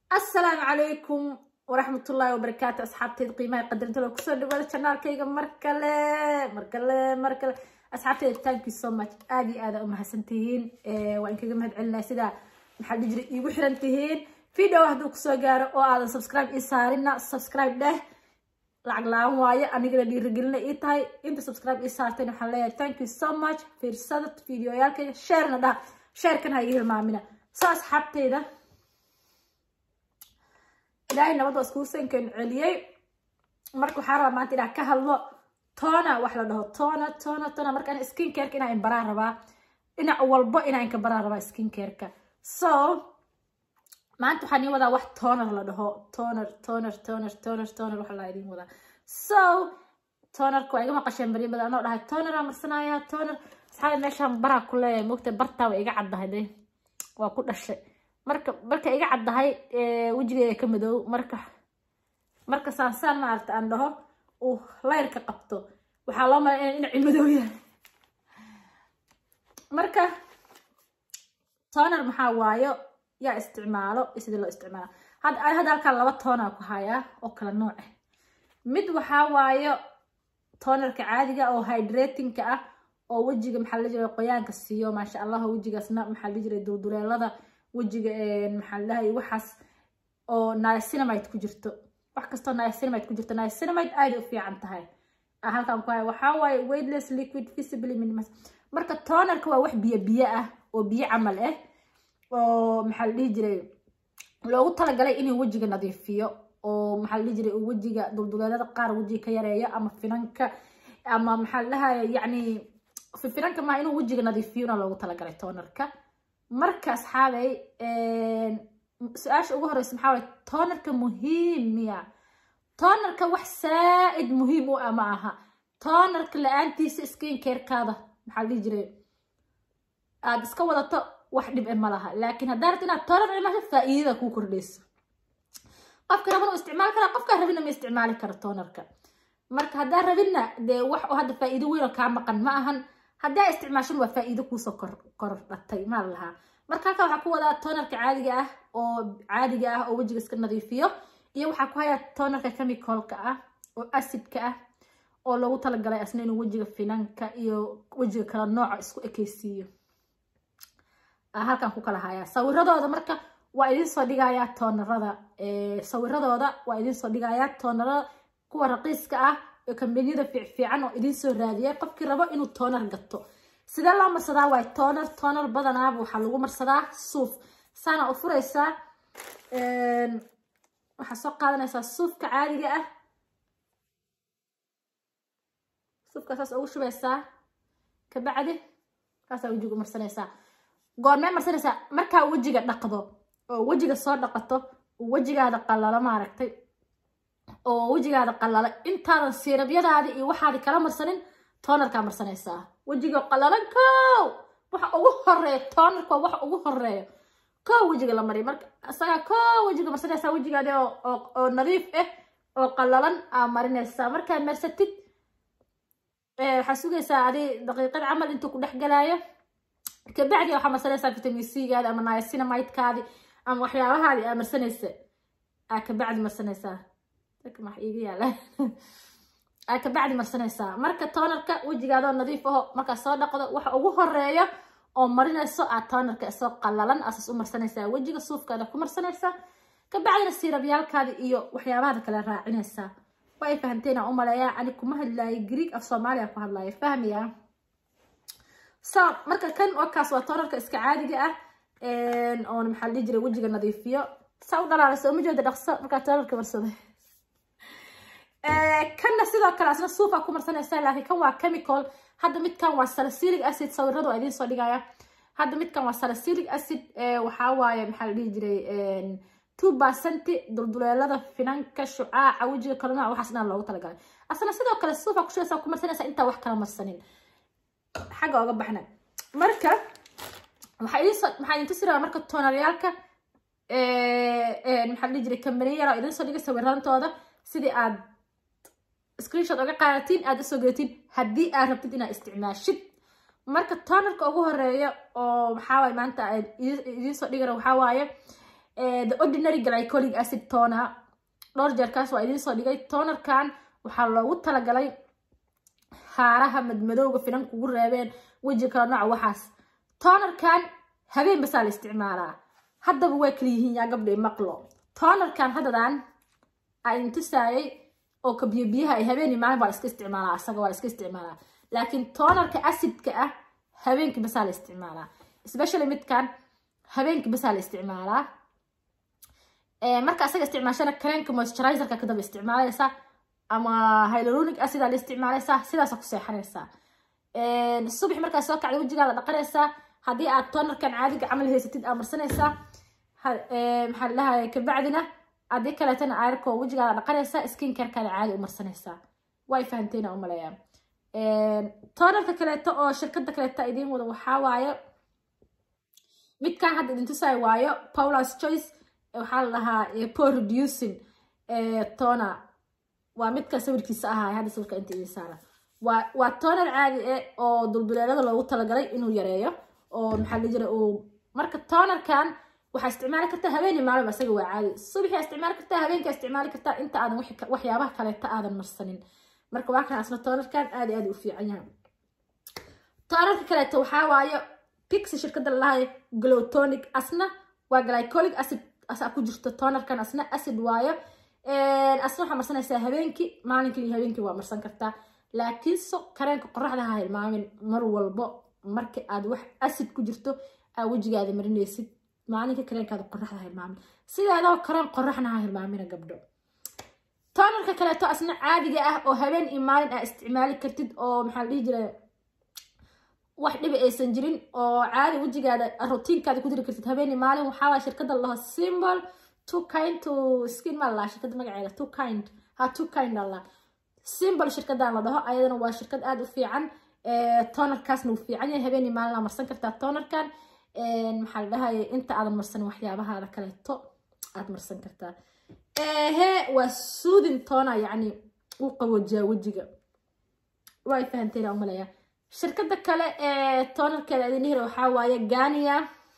asalaamu calaykum waraxmatullaahi wabarakaatu asxaabteeda qiimaha qadarinta loo kusoo dhawaada janaalkayga mar kale mar kale mar kale asxaabteeda thank you so much aada iyo aada umahadsan tihiin waa inkaga mahad celinaa sidaa maxaa dhihi jiray iigu xiran tihiin video hadduu kusoo gaaro oo aadan subscribe ii saarina subscribe dheh lacag la-aan waayo anigana dhiirigelina ii tahay inta subscribe ii saarteen waxaan leeyahay thank you so much fiirsada videoyaalkayga sharena dhaha sharekan ha ii hilmaamina soo asxaabteyda ilaahay nabad waa iskugu sankan celiyey marka waxaa rabaa maanta inaan ka hadlo tona wax la dhaho tona tona tona marka ana skin careka inaa inbaraan rabaa dhinac walbo inaa inka baraan rabaa skin careka so maanta waxaan ii wadaa wax toner la dhaho toner toner toner toner toner waxa laa idin wadaa so tonerka waa iga maqasheen baryo badan anoo dhahay toneraa marsanaya toner asxaabi meeshaan baraa ku leeyahay mogta bartaa waa iga caddahay de waa ku dhashay marka marka iga caddahay wejigeeda ka madow marka marka saansaan maaragta aan dhaho uu layrka qabto waxaa loo malay inay dhinaci madow yahay marka toner maxaa waayo yaa isticmaalo sidii loo isticmaala hadda hadda halkaan laba toonaa ku hayaa oo kala nooc ah mid waxaa waayo tonerka caadiga oo hydratingka ah oo wejiga maxaa la jiray qoyaanka siiyo maasha allah wejigaasna maxaa la jiray dulduleelada wejiga maxaa ladhahay waxaas oo niacinamide ku jirto wax kastoo niacinamide ku jirto niacinamide aada u fiican tahay halkaan ku haya waxaa waaye weightless liquid visibly minimas marka tonerka waa wax biyo biyo ah oo biyo camal ah oo maxaa la dhihi jiray loogu talagalay inuu wejiga nadiifiyo oo maxaa la dhihi jiray wejiga dulduleelada qaar wejiga ka yareeyo ama finanka ama maxaa la dhahaya yacni finanka maaha inuu wejiga nadiifiyona loogu talagalay tonerka marka asxaabay su-aasha ugu horeysa maxaa waye tonerka muhiim miya tonerka wax saa-id muhiim u ah ma aha tonerka la-aantiisa skin carekaada maxaa la dhihi jiray aada iska wadato wax dhib e ma laha laakiin haddaa rabta inaad toner imaasho faa-iidada kuu kordhayso qofka raban u isticmaali karaa qofkaa rabinna ma isticmaali karo tonerka marka haddaa rabinna dee wax oo hadda faa-iido weyn oo kaa maqan ma ahan haddaa isticmaashan waa faa-iido kuusoo kor kordhatay maa la lahaa marka halkaa waxaa ku wadaa tonerka caadiga ah oo caadiga ah oo wejiga iska nadiifiyo iyo waxaa ku hayaa tonerka chemicalka ah oo acidka ah oo loogu talagalay asna inuu wejiga finanka iyo wejiga kala nooca isku ekeysiiyo halkan ku kala hayaa sawiradooda marka waa idin soo dhigayaa toonerada sawiradooda waa idin soo dhigayaa toonerada kuwa raqiiska ah oo kambaniyada fiicfiican oo idin soo raadiyay qofkii rabo inuu tooner gato sidee loo marsadaa waay tooner tooner badanaaba waxaa lagu marsadaa suuf saana u furaysaa waxaa soo qaadanaysaa suufka caadiga ah suufka saas ugu shubaysaa kabacdi kaasaa wejiga marsanaysaa goormee marsanaysaa markaa wejiga dhaqdo oo wejiga soo dhaqato wejigaada qalalo maaragtay oo wejigaada qalala intaadan siirabyadaadi iyo waxaadi kala marsanin tonerkaa marsanaysaa wejiga qalalan kow waxa ugu horeeya tonerka waa waxa ugu horeeya kow wejiga la mariya marka isagaa kow wejiga marsanaysaa wejigaadi oo nadiif ah oo qalalan aa marinaysaa markaa marsatid waxaa sugaysaa adi daqiiqad camal intuu ku dhex galaayo kabacdi waxaa marsanaysaa vitamin c gaadi ama niacinamidekaadi ama waxyaabahaadi aa marsanaysa aa kabacdi marsanaysaa iga yaala aa kabacdi marsanaysaa marka tonerka wejigaadoo nadiif aho markaa soo dhaqdo waxa ugu horeeya oo marinayso aad tonerka isoo qalalan asaas u marsanaysaa wejiga suufkaada ku marsanaysaa kabacdina siirabyaalkaadi iyo waxyaabahaada kale raacinaysaa waa ay fahamteena u maleeyaa ani kuma hadlaayo greeg af soomaaliya ku hadlaayo fahmaya so marka kan wakaas waa tonerka iska caadiga ah oon maxaa la dhihi jiray wejiga nadiifiyo saa u dhalaalaysa uma jeeda dhaqso markaa tonerka marsaday kanna sidoo kale asna suufa ku marsanaysaa laakiin kan waa chemical hadda midkan waa salicylic acid sawiradu waa idiin soo dhigaya hadda midkan waa salicylic acid waxaa waaye maxaa la dhihi jiray two percent dulduleelada finanka shucaaca wejiga kala nooc waxaas dhan loogu talagalay asna sidoo kale suufa ku shubeysaa ku marsanaysaa intaa wax kala marsanin xagga oga baxna marka waxaa idin soo maxaa idin tusi rabaa marka toonaryaalka maxaa la dhihi jiray kambaniya yara idin soo dhigay sawirantooda sidii aad screenshot oga qaadatiin aad usoo gelatiin haddii aad rabtid inaad isticmaashid marka tonerka ugu horeeya oo maxaa waaye maanta idiin soo dhigara waxaa waaye the ordinary glycolic acid toner dhowr jeerkaas waa idiin soo dhigay tonerkan waxaa loogu talagalay haaraha madmadowga finan kugu reebeen weji kala nooca waxaas tonerkan habeen basaa la isticmaalaa haddaba waa kala yihiin yaa gabdhay maqlo tonerkan haddadan aa intusaayay oo kabiyo biyaha ay habeen iyo maalin baa la iska isticmaalaa asaga waa la iska isticmaalaa laakiin tonerka acidka ah habeenkii basaa la isticmaalaa especially midkan habeenkii basaa la isticmaalaa marka asaga isticmaashana kareenka moisturizerka kadaba isticmaalaysaa ama hyaluronic acid aa la isticmaalaysaa sidaasa ku seexanaysaa subax markaa soo kacda wejigaada dhaqanaysaa haddii aad tonerkan caadiga camal haysatid aa marsanaysaa maxaa ladhahay kabacdina haddii kaleetana aarko wejigaada dhaqanaysaa skin carekaada caadi u marsanaysaa way fahanteena umaleeyaa tonerka kaleeto oo shirkada kaleeto idiin wada waxaa waaye midkan hadda idin tusaay waayo paula's choice waxaa la dhahaa por reducing toner waa midka sawirkiisa ahaa hadda sawirka inta idin saara waa waa toner caadi eh oo dulduleelada loogu talagalay inuu yareeyo oo maxaa la jira uu marka tonerkan waxaa isticmaali kartaa habeeni maalin asaga waa caadi subaxaa isticmaali kartaa habeenkaa isticmaali kartaa inta aadan waxyaabaha kaleeta aadan marsanin marka waa kan asna tonerkan aad aad u fiican yahay tonerka kaleeto waxaa waayo pixi shirkada lalahay glotonic asna waa glycolic acid asaa ku jirto tonerkan asna acid waayo asna waxaa marsanaysaa habeenkii maalinkii iyo habeenkii waa marsan kartaa laakiin so kareenka qoraxda ha hilmaamin mar walbo marka aad wax acid ku jirto aa wejigaada marinaysid maalinka kareenkaada qoraxda ha hilmaamin sideedoo kareen qoraxna ha hilmaamina gabdho tonerka kaleeto asna caadiga ah oo habeen iyo maalin aa isticmaali kartid oo maxaa la dhihi jira wax dhibi aysan jirin oo caadi wejigaada routiinkaada ku jiri kartid habeen iyo maalin waxaa waaya shirkada laho symbol two kind to skin ma laa shirkada magaceeda two kind ha two kind alla symbol shirkadan la dhaho ayadana waa shirkad aada u fiican tonerkaasna uu fiican yahay habeen iyo maalin aa marsan kartaa tonerkan maxaa la dhahaya inta aadan marsanin waxyaabahaada kaleeto aad marsan kartaa he waa suudin toona yacni u qaboojiyaa wejiga way fahanteena umaleeyaa shirkada kale ee tonerkeeda idin hira waxaa waaye gania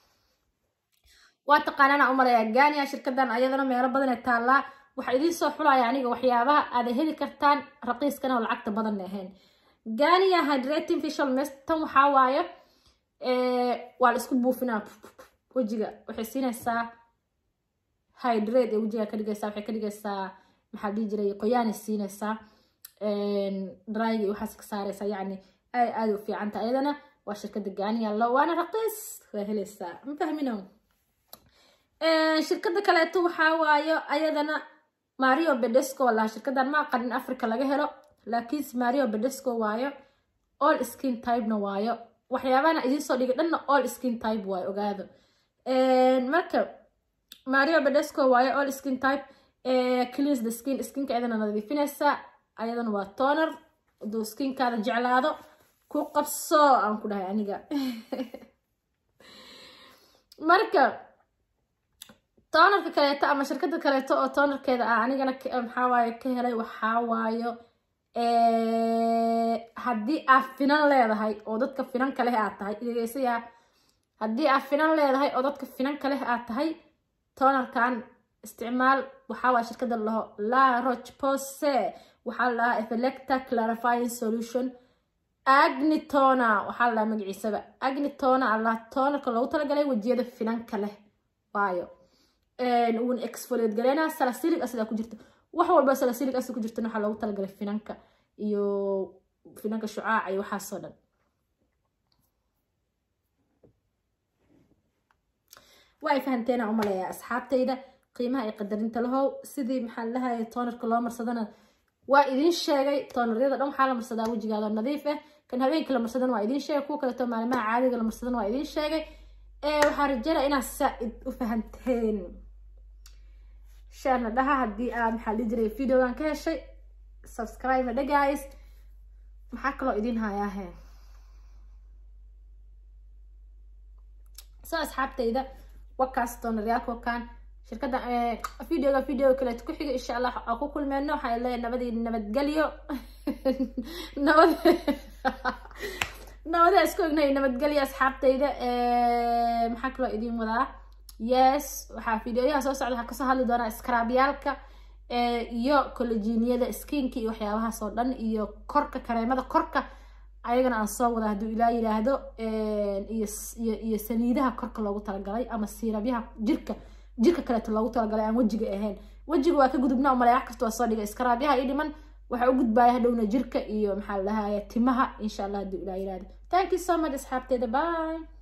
waa taqaanaana umaleeyaa gania shirkadan ayadana meelo badan ee taallaa waxaa idiin soo xulaya aniga waxyaabaha aada heli kartaan raqiiskana oo lacagta badan ahayn gania hydrating facial mist tan waxaa waaye waa la isku buufinaa wejiga waxay siinaysaa hydrate ee wejiga ka dhigaysaa waxay ka dhigaysaa maxaa dhihi jiray qoyaanay siinaysaa dryga iyo waxaas ka saaraysaa yacni aad aada u fiicanta ayadana waa shirkada gaaniya lo waana raqiis waa helaysaa ma fahmino shirkada kaleeto waxaa waayo ayadana mario bedesco laha shirkadan ma aqanin africa laga helo laakiinse mario bedesco waayo all skin typena waayo waxyaabahana idiin soo dhigay dhanna all skin type waayo ogaado marka mario bedesco waayo all skin type cleans the skin skinka ayadana nadiifinaysa ayadana waa toner haduu skinkaada jeclaado ku qabso aan ku dhahay aniga marka tonerka kaleeto ama shirkada kaleeto oo tonerkeeda ah anigana maxaa waaye ka helay waxaa waayo haddii aad finan leedahay oo dadka finanka leh aad tahay dhegeysayaa haddii aad finan leedahay oo dadka finanka leh aad tahay tonerkan isticmaal waxaa waaye shirkada laho la roche pose waxaa la dhahaa efelecta clarifying solution agnitona waxaa la dhahaa magaciisaba agnitona allah tonerka loogu talagalay wejiyada finanka leh waayo uuna exfoliate galeynaa salasilic acid ku jirta wax walba salasilic acid ku jirtana waxaa loogu talagalay finanka iyo finanka shucaaca iyo waxaasoo dhan way fahanteena umaleeyaa asxaabtayda qiimaha ay qadarinta lahow sidii maxaa lahaya tonerka loo marsadana waa idiin sheegay toonaryada dhan waxaa la marsadaa wejigaada nadiif ah kan habeenkii la marsadana waa idiin sheegay kuwa kaleeto maalimaha caadiga la marsadana waa idiin sheegay waxaa rajeynaya inaad saa-id u fahanteen shaarna dhaha haddii aad maxaa dhihi jiray videogan ka heshay subscribe na guys maxaa kaloo idiin hayaahe soo asxaabtayda wakaas toonaryaalka wakaan shirkadda videoga video kaleeto ku xiga insha allah aan ku kulmeyno waxaa leeyahay nabadii nabadgelyo nabad nabadaa isku egnahay nabadgelyo asxaabtayda maxaa kaloo idiin wadaa yes waxaa fideoyaha soo socda waxaa kasoo hadli doonaa skaraabyaalka iyo collageniyada skinka iyo waxyaabahaas oo dhan iyo korka kareemada korka ayagana aan soo wada hadduu ilaa yiraahdo iyo saliidaha korka loogu talagalay ama siirabyaha jirka jirka kaleeto loogu talagalay aan wejiga ahayn wejiga waa ka gudubna umale wax kasta waa soo dhigay skarabyaha ii dhiman waxaa u gudbaya hadhowna jirka iyo maxaa la dhahaya timaha insha allah hadduu ilaa yiraahdo thank you so much asxaabteeda bye